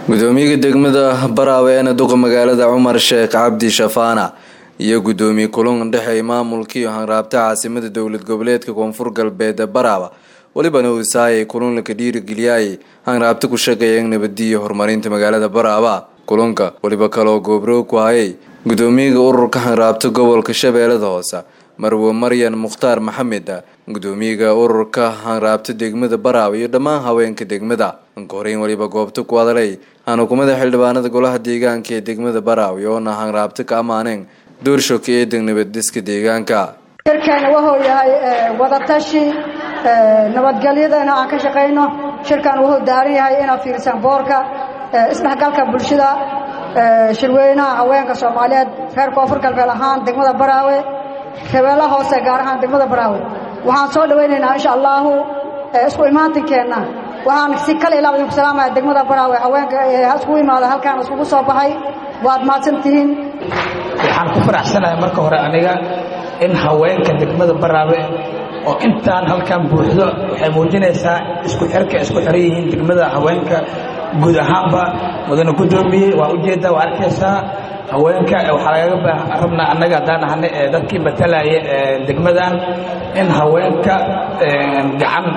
gudoomiyaha degmada baraawe eena duqa magaalada cumar sheekh cabdi shafaana iyo gudoomiye kulan dhexeey maamulkii hanraabta caasimada dowlad goboleedka koonfur galbeed baraawe welibana usaayay kulanka dhiirigeliyay hanraabta ku shaqeeyeen nabadiya horumarinta magaalada baraawe kulanka weliba kaloo goobroog ku hayay gudoomiyaha ururka hanraabta gobolka shabeellada hoose marwe maryan mukhtaar maxamed gudoomiyaha ururka hanraabta degmada baraawe iyo dhammaan haweenka degmada anka horeyn weliba goobta ku hadalay hanukumada xildhibaanada golaha deegaanka ee degmada baraawe oona hanraabta ka ammaaneen doorshoka eedan nabaddiska deegaanka shirkeena wuxuu yahay wadatashi nabadgelyadana aan ka shaqayno shirkan wuxuu daaran yahay inaad fiirsaan boorka isdhexgalka bulshada shirweynaha haweenka soomaaliyeed reer koonfur galbeed ahaan degmada baraawe shabeella hoose gaar ahaan degmada baraawe waxaan soo dhawaynaynaa insha allaahu isku imaantinkeenna waxaan si kal ilaaba idinku salaamaya degmada baraawe haweenka iskugu imaada halkaan iskugu soo baxay waad mahadsan tihiin waxaan ku faraxsanahay marka hore aniga in haweenka degmada baraawe oo intaan halkan buuxdo waxay muujinaysaa isku xirka isku xiran yihiin degmada haweenka guud ahaanba mudane gudoomiye waa ujeeddaa waa arkaysaa haweenka waxaa lagaga rabnaa annaga haddaan ahane ee dadkii matalaya degmadan in haweenka gacan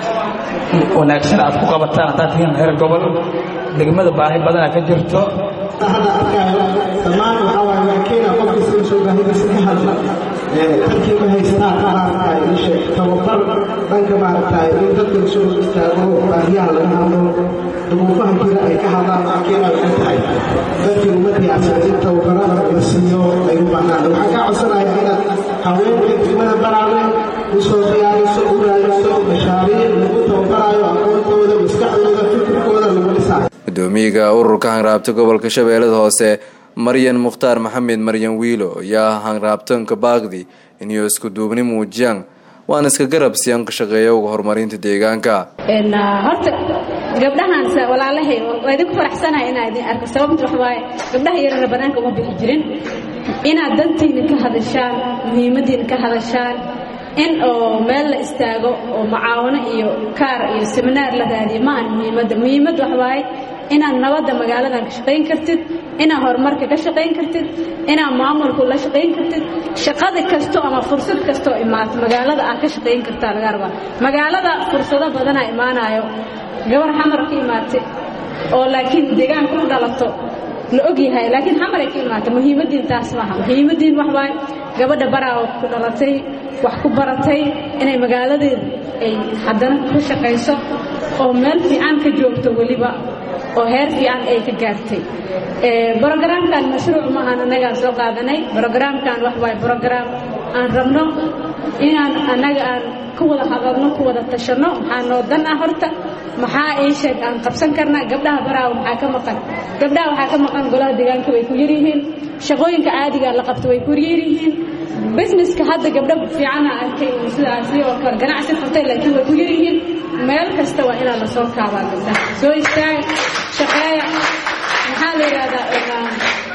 wanaagsan aad ku qabataan haddaad tihiin reer gobol degmada baahi badana ka jirto hadda arkaayo dhammaan waxaa waaye waa keena qofkiisa in soo baahidiisa ka hadla dadkii ma haysanaa ka maaragtaay ishe tababar dhanka maaragtaay in dadka soo istaago baahiyaha laga hadlo duruufaha jira ay ka hadlaan waa keena waxay tahay dadkii uma diyaarsan in tababarada la siiyo ay u baahnaan waxaan ka codsanayaa inaad haweenka degmada baraawe usoo diyaariso u raadiso mashaariic lagu tababaraayo aqoontooda maskaxdooda fikirkooda lagu dhisaayo gudoomiyaha ururka hanraabta gobolka shabeellada hoose maryan mukhtaar maxamed maryan wiilo ayaa hanraabtanka baaqdi inay isku duubni muujiyaan waana iska garab siyan ka shaqeeya uga horumarinta deegaanka horta gabdhahaan walaalahay waa idinku faraxsanahay inaa idin arko sababta wax waaye gabdhaha yarana banaanka uma bixi jirin inaad dantiina ka hadashaan muhiimadiina ka hadashaan in oo meel la istaago oo mucaawano iyo kaar iyo seminaar la raadiyo maahan muhiimadda muhiimadda wax waaye inaad nabadda magaaladan ka shaqayn kartid inaad horumarka ka shaqayn kartid inaad maamulku la shaqayn kartid shaqada kasto ama fursad kastoo imaato magaalada aad ka shaqayn kartaa laga rabaa magaalada fursado badanaa imaanayo gabar xamar ka imaatay oo laakiin deegaanka u dhalato la og yahay laakiin xamaray ka imaata muhiimaddiin taas maaha muhiimaddiin wax waaye gabadha baraawo ku dhalatay wax ku baratay inay magaaladeeda ay haddana ka shaqayso oo meel fiican ka joogto weliba oo heer fiican ay ka gaartay brogaraamkan mashruuc maahan annagaan soo qaadanay brogaraamkan wax waaye brograam aan rabno inaan annaga aan ka wada hadalno ku wada tashanno maxaa noo dan ah horta maxaa ii sheeg aan qabsan karnaa gabdhaha baraawo maxaa ka maqan gabdhaha waxaa ka maqan golaha deegaanka way ku yaryihiin shaqooyinka caadiga la qabto way ku yaryihiin businesska hadda gabdho fiicana arkay sidaasi oo kale ganacsi furtay laakiin way ku yaryihiin meel kasta waa inaa la soo kaabaa gabdhaha soo istaaga shaqeeya maxaa la yidhahdaa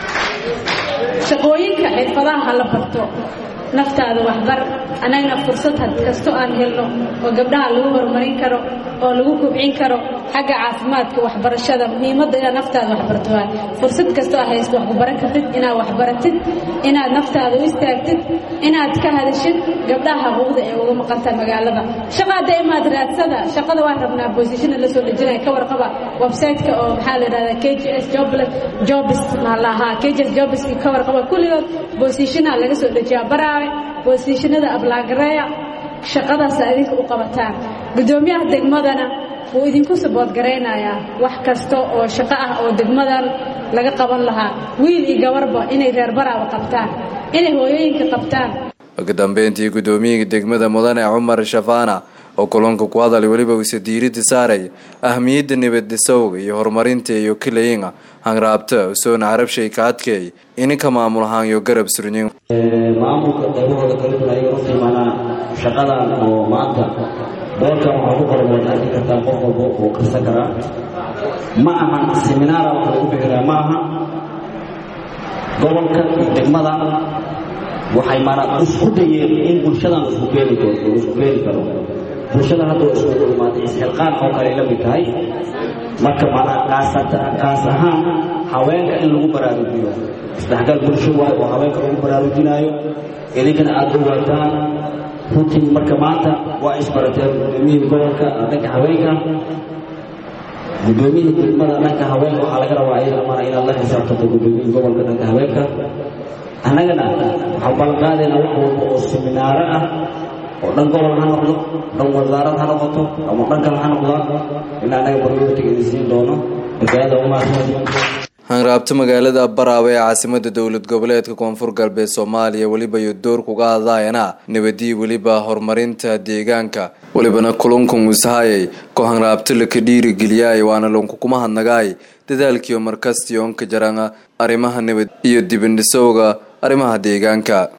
shaqooyinka xirfadaha ha la barto naftaada waxbar annagana fursad had kasto aan helno oo gabdhaha lagu horumarin karo oo lagu kobcin karo xagga caafimaadka waxbarashada muhiimadda inaad naftaada waxbarto waay fursad kastoo aad haysto wax ku baran kartid inaad waxbaratid inaad naftaada u istaagtid inaad ka hadashid gabdhaha xuquuqda ee uga maqantaa magaalada shaqa hadda imaad raadsada shaqada waan rabnaa boosishina la soo dhejinaya ka warqaba website-ka oo maxaa la yidhahdaa k g s jobless jobs maa lahaa k g s jobs ka warqaba kulligood boosishina laga soo dejiyaa baraawe boosishinada ablaagareeya shaqadaas adinka u qabataan guddoomiyaha degmadana wuu idinku saboodgaraynayaa wax kasta oo shaqo ah oo degmadan laga qaban lahaa wiil iyo gabarba inay reer baraawa qabtaan inay hooyooyinka qabtaan ugu dambeyntii guddoomiyaha degmada mudane cumar shafaana oo kulanka ku hadalay weliba uuse diiradda saaray ahmiyadda nabadisowga iyo horumarinta iyo kilayinga hanraabta usoona carabshay ka adkeey ininka maamul ahaan iyo garab surnin maamulka qaybahooda kala duwan ayaga runtii maanaa shaqadan oo maanta boorkan waxaa ku qoran waad arki kartaa qof walba uu karsan karaa ma ahan seminaara wax lagu bixiraa ma aha gobolka iyo degmada waxay maanaa isku dayeen in bulshadan isku keeni isku keeni karo bulshada hadda isku imaatay isxilqaan oo kale la mid tahay marka manaa kaas ahaan haweenka in lagu baraarujiyo isdhexgal bulsho waayo oo haweenka lagu baraarujinaayo idinkana aada ogaataan runtii marka maanta waa isbarateen gudoomiyihii gobolka dhanka haweenka gudoomiyihii degmada dhanka haweenka waxaa laga rabaa iyada amana inaad la xisaabtanto gudoomiyihii gobolka dhanka haweenka annagana waxaan ballanqaadaynaa wax walba oo seminaaro ah oo dhan gobol ha noqdo dhan wasaarad ha noqoto ama dhan kale ha noqdaa in annaga barlootiga idin siin doono markaayada umahadsan hanraabta magaalada baraawe ee caasimada dowlad goboleedka koonfur galbeed soomaaliya weliba iyo door kuga hadlaayana nabadii weliba horumarinta deegaanka welibana kulunkan ushayay ko hanraabta laka dhiirigeliyaay waana lunkukuma hadnagaay dadaalkiio markastii onka jarana arrimaha nabad iyo dibindhisowga arrimaha deegaanka